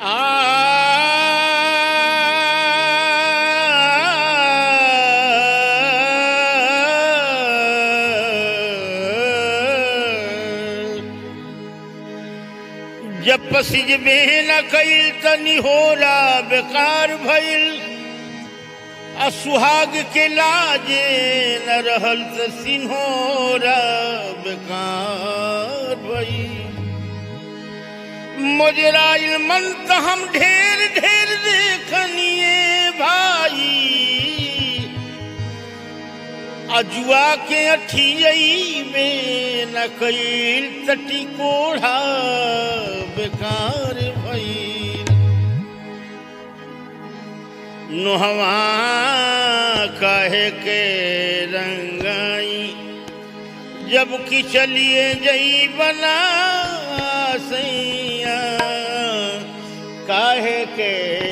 जब पसिज में न कईल तनी होला बेकार भइल आ सुहाग के लाजे न रहल त सिन्होरा बेकार भइल मोजराइल मन त हम ढेर ढेर देखनिए भाई अजुआ के अठियई में न कईल तटी कोढ़ा बेकार भइल नोहवा काहे के रंगाई जब कि चलिए जई बना सैया काहे के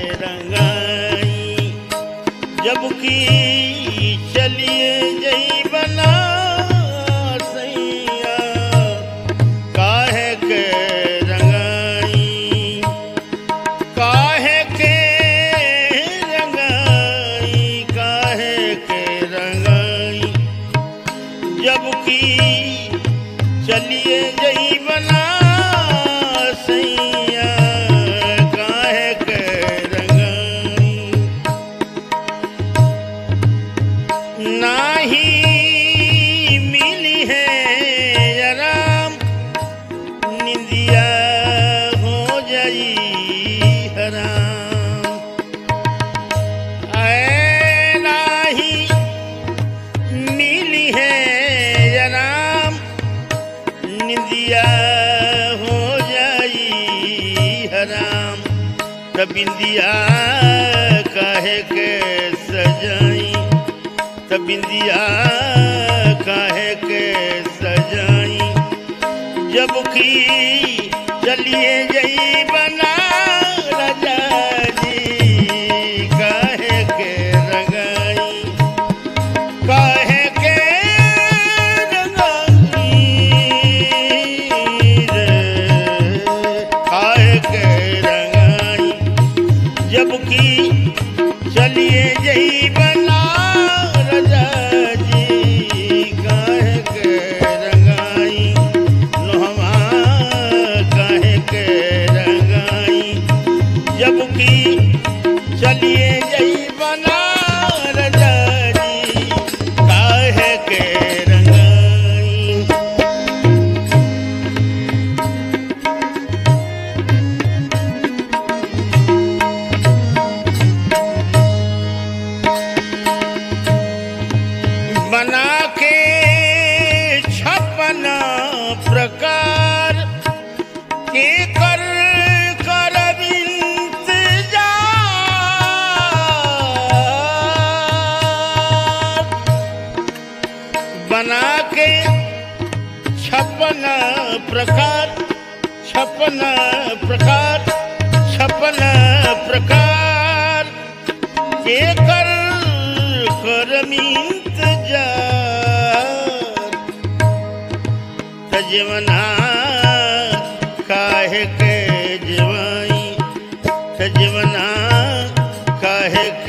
रंगाई जब कि चलिए जई बना सैया काहे के रंगाई काहे के रंगाई काहे के रंगाई जब कि चलिए जई बना सैया काहे के रंगाई नाही मिली है आराम निंदिया हो जाई हराम ऐ नाही मिली है आराम निंदिया हो जाई हराम तबिंदिया काहे के सजाई तबिंदिया काहे के सजाई जब की चलिए जई बना राजा जी काहे के रंगाई काहे के रंगाई रे काहे के रंगाई जब की चलिए जई बना राजा जी काहे के रंगाई नोहवा काहे के रंगाई जब की चलिए जई बना राजा जी काहे के रंगाई बना के छपन प्रकार के कर कर इंतजार बना के छपन प्रकार छपन प्रकार छपन प्रकार के कर करमिंत तजवना काहे के जवाई तजवना काहे